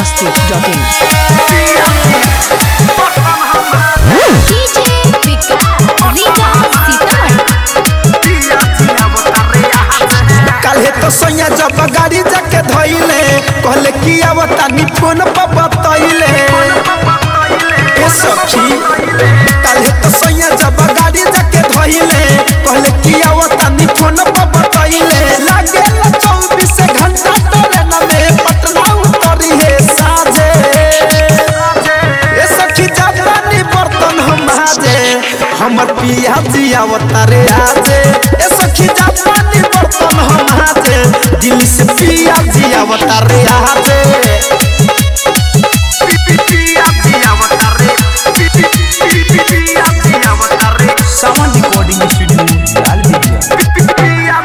masti.in. DJ विकास रीगा सीतामढ़ी काल्हे तो सैया जब गाड़ी जाके धइले कहले कि अब तानी फोन पर बतइले ए सखी काल्हे तो सैया जब गाड़ी जाके धइले कहले कि अब तानी फोन पर बतइले लागे ला 24 घंटा तोरे न में पटना उतरी है साजे ए सखी जानी बर्तन हम हाजे हमर पिया जिया अवतारे आजे ए सखी जानी बर्तन हम हाजे दिल से पिया जिया अवतारे आजे सावन रिकॉर्डिंग स्टूडियो लाल बिगिया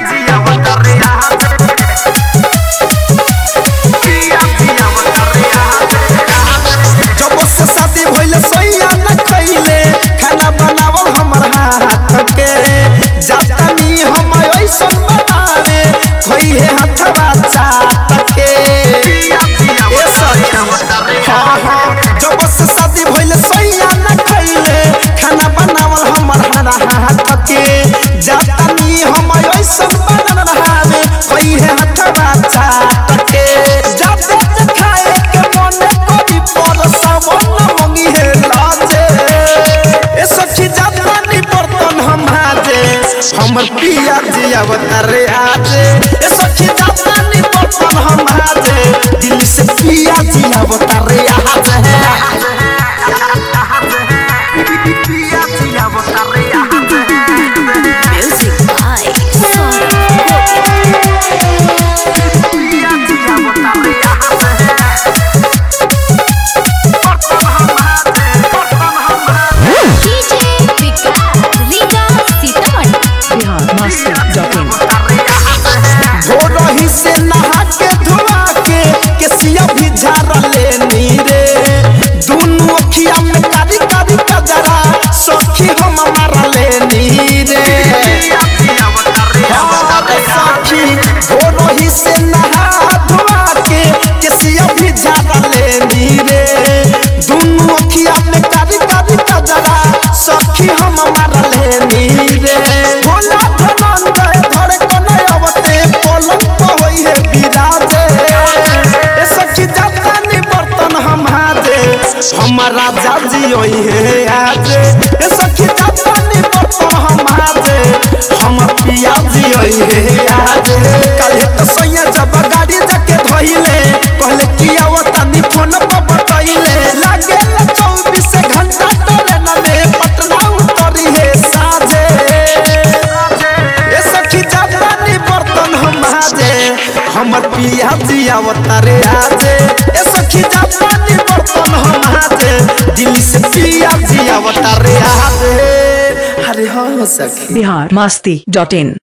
जब से शादी भइले सैया न खइले खाना बनावल हमर हाथ के जातानी हम ऐसन बनावे खइहे हथवा चाट के ए सखी हाँ हाँ जब से शादी भइले सैया न खइले खाना बनावल हमर हाथ के जातानी हम ऐसन बनावे खइहे हथवा चाट के जाते खाए के मन करी पर सावन मंगी है लाजे ए सखी जातानी बर्तन हम हाजे हमर पिया जी अवतारे आजे ए सखी जातानी बर्तन हम हाजे दिल से पिया जी अवतारे आजे music by Saurabh DJ Vikas Riga Sitamarhi Bihar masti.in. भोरही से नहा के धोआ के केसिया भी झाड़ लेनी रे दुनु अखिया में कारी कारी कजरा सखी हम मारा लेनी रे अरे सखी भोरही से नहा धोआ के केसिया भी झाड़ लेनी रे दुनु अखिया में कारी कारी कजरा सखी हम मारा लेनी रे भोला धनंद धरे कने अवते पलंग पर होई है बिराजे ए सखी जातानी बर्तन हम हाजे हमारा जाजी होई है आजे ए सखी जातानी बर्तन हम हाजे हम पिया जी होई है आजे काल्हे तो सैया जब गाड़ी जाके धइले कहले कि आवतानी फोन पर बतइले लागे ला 24 घंटा तोरे न में पटना उतरी है साजे ए सखी जातानी बर्तन हम हाजे हमर पिया जी अवतारे आजे ए सखी जातानी बर्तन हम हाजे दिल से पिया जी अवतारे आजे अरे हाँ सखी Bihar masti.in.